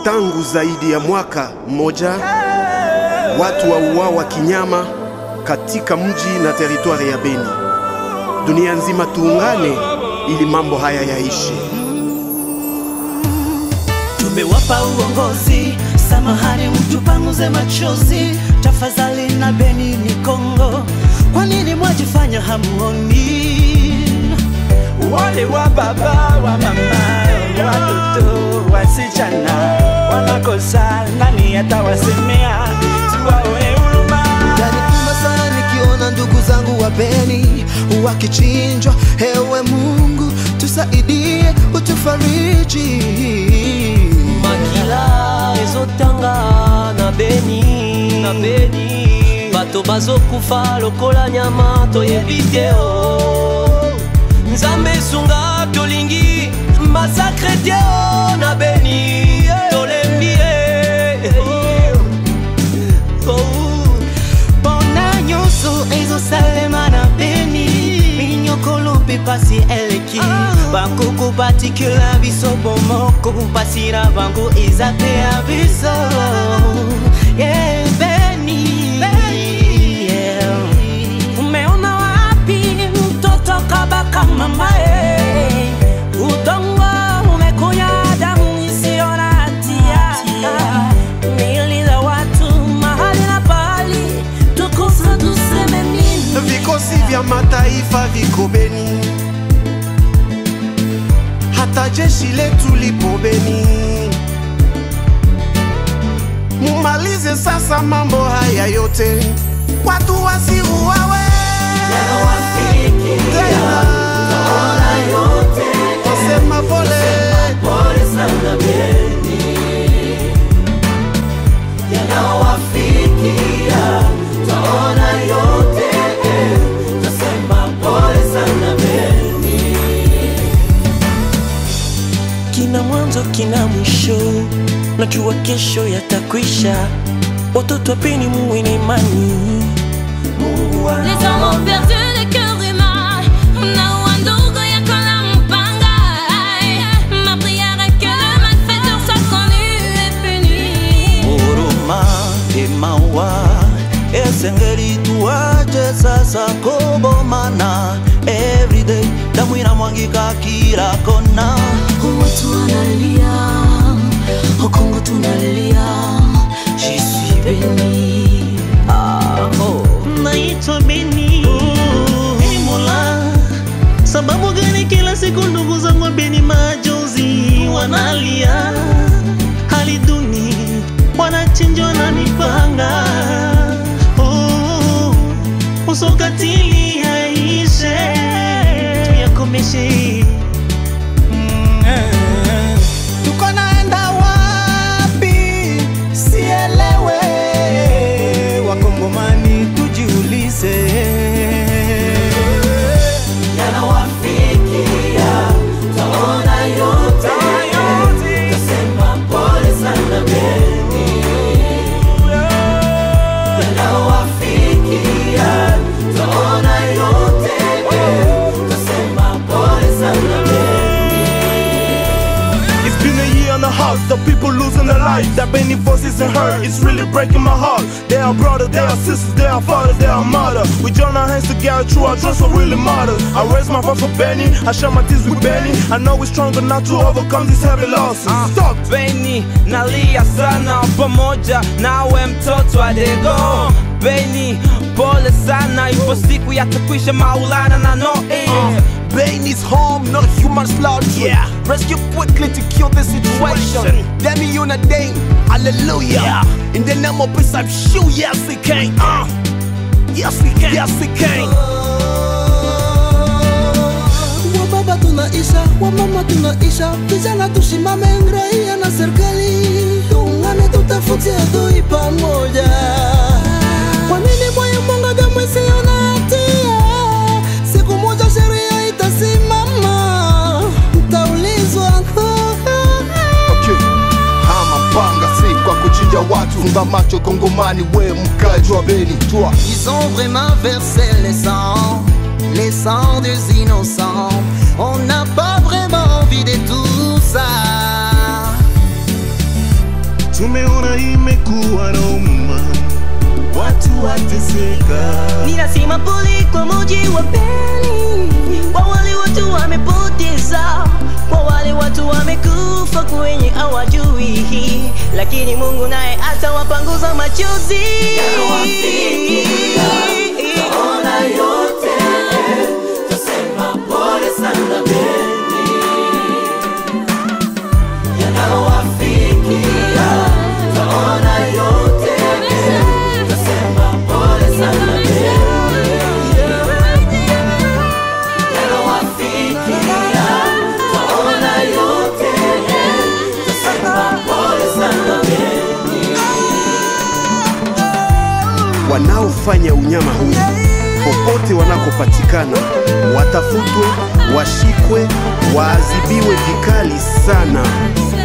Tangu zaidi ya mwaka mmoja, watu wauawa kinyama katika mji na teritwari ya Beni. Dunia nzima tuungane ili mambo haya yaishi. Tumewapa uongozi, samahani, mtupanguze machozi tafadhali, na Beni ni Kongo. Kwa nini mwajifanya hamuoni? Wale wa baba wa mama watoto wasichana wanakosa, nani atawasemea? Tuwaone huruma. Yanipima sana nikiona ndugu zangu wa Beni wakichinjwa. Ewe Mungu tusaidie, utufariji. makila ezotanga na beni na beni bato bazokufa lokola nyama toyebi te o nzambe esunga tolingi masakre te o na beni tolembi ye Oh. Bona nyonso ezosalema na Beni minyokolo mpe pasi eleki bakoko batikela biso bomoko pasi na bango eza te ya biso Yeah, Beni. Yeah. Umeona wapi mtoto kabaka mama eh? Udongo umekunya damu isiyo na hatia Miili za watu mahali na pahali tukusa tuseme nini? Vikosi vya mataifa viko Beni, hata jeshi letu lipo Beni. Mumalize sasa mambo haya yote, watu wasiuawe tena. Nasema pole Kina mwanzo kina mwisho, najua kesho yatakwisha. Watoto wapeni muwe na imani, Mungu wa Les hommes ont perdu le cœur humain. Na wandugu yako na mpanga. Ma prière est que le malfaiteur soit connu et puni. huruma emawa esengeli tuache sasa kobomana everyday damu inamwangika kila kona Watu wanalia, Kongo tunalia. Je suis béni. naitwa Beni. Ee Mola, sababu gani kila siku ndugu zangu wa Beni majonzi wanalia, hali duni, wanachinjwa na mipanga. Oh, usokatili yaishe, tuyakomeshe. Tuko naenda wapi? Sielewe. wakongomani tujiulize It's been a year and a half, the people losing their lives. That many voices in hurt, it's really breaking my heart. They are brothers, they are sisters, they are fathers, they are mother. We join our hands together, true, our trust what really matters. I raise my voice for Benny, I share my tears with Benny. I know we're stronger now to overcome these heavy losses. Stop! Beni nalia sana pamoja nawe mtoto adego Beni pole sana, ipo siku yatakwisha Maulana na Noe Bane is home, not human slaughter. Yeah. Rescue quickly to kill the situation. Demi unadame, hallelujah. In the name of peace, I'm sure, yes, we can. Uh. Yes, we can. Yes, we can. Wababa tunaisha, wamama tunaisha, vijana tushimame, raia na serikali tuungane, tutafute adui pamoja. Kwa nini moyo mwanga damu isiyo na hatia? Siku moja sheria itasimama, mtaulizwa. Okay. Hama panga si kwa kuchinja watu, funga macho Kongomani, we mkaji wa Beni, toi Ils ont vraiment versé le sang, les sangs des innocents. On n'a pas vraiment envie de tout ça. wateseka. ninasema pole kwa muji wa Beni, kwa wale watu wamepoteza, kwa wale watu wamekufa kwenye hawajui, lakini Mungu naye atawapanguza machozi. wanaofanya unyama huu popote wanakopatikana watafutwe, washikwe, waadhibiwe vikali sana.